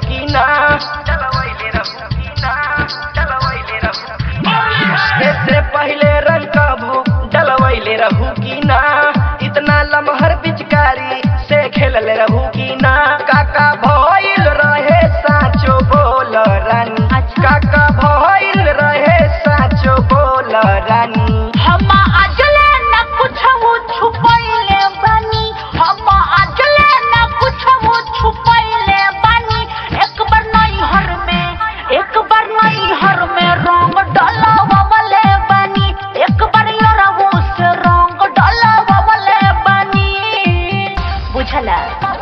की ना डलवैले रहू की ना डलवैले रहू इससे पहले रंग का भूख डलवैले रहू की ना इतना लमहर पिचकारी से खेलले रहू की ना काका भइल रहे साचो बोल रानी काका भइल रहे साचो बोल रानी हम अजले न कुछो छुपैले बानी हम अजले न कुछो छुपैले बानी एक बार नैहर में एक बार नैहर में रंग डलवावले बानी एक बार यरहु से रंग डलवावले बानी बुझला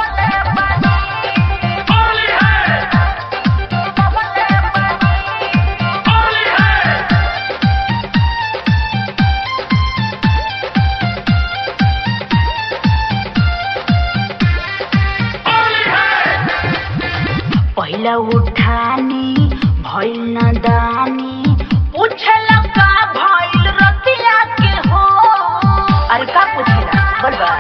पहिला उठानी भइल न दानी पूछला का भइल रतिया के हो अरे का पूछला बोलबा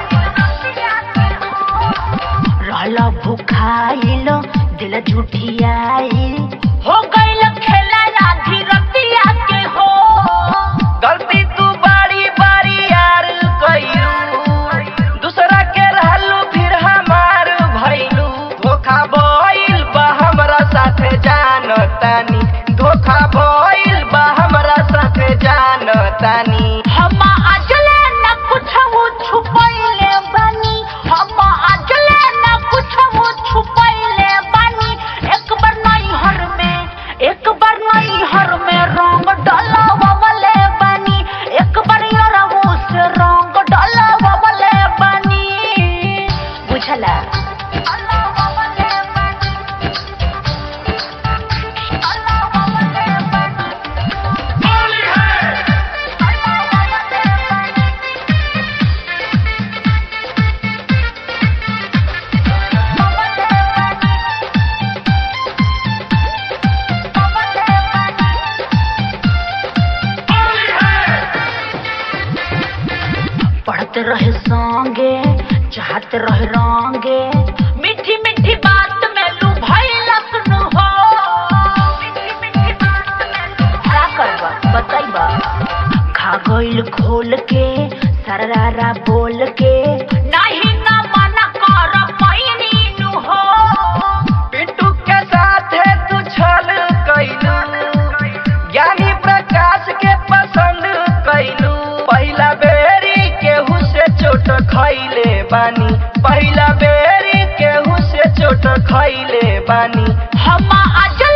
रहला भुखाइल दिल झूठियाइल हो गइल खेला राधी रतिया के हो गलती तू बारी बारी यार कइलू दूसरा के रहलू फिर हमार भइलू धोखा भइल बा हमरा साथे जानतानी धोखा भइल बा हमरा साथे जानतानी हम अजले न कुछो छुपैले बानी हम अजले न कुछो छुपैले बानी एक बार नैहर में एक बार नैहर में रंग डलवावले बानी एक बार यरहु से रंग डलवावले बानी बुझला पढ़त रहे संगे चाहत रहे रंगे मीठी मीठी बात में लू भइल सुनु हो का करबा बताइबा खा गइल खोल के सररारा बोल के नहीं ना मना कर पैनी नु हो पिंटू के साथे तू छल कइलू ज्ञानी प्रकाश के पसंद कइलू पहिला बेरी केहू से चोट खइले बानी पहिला बेरी केहू से चोट खइले बानी हम आज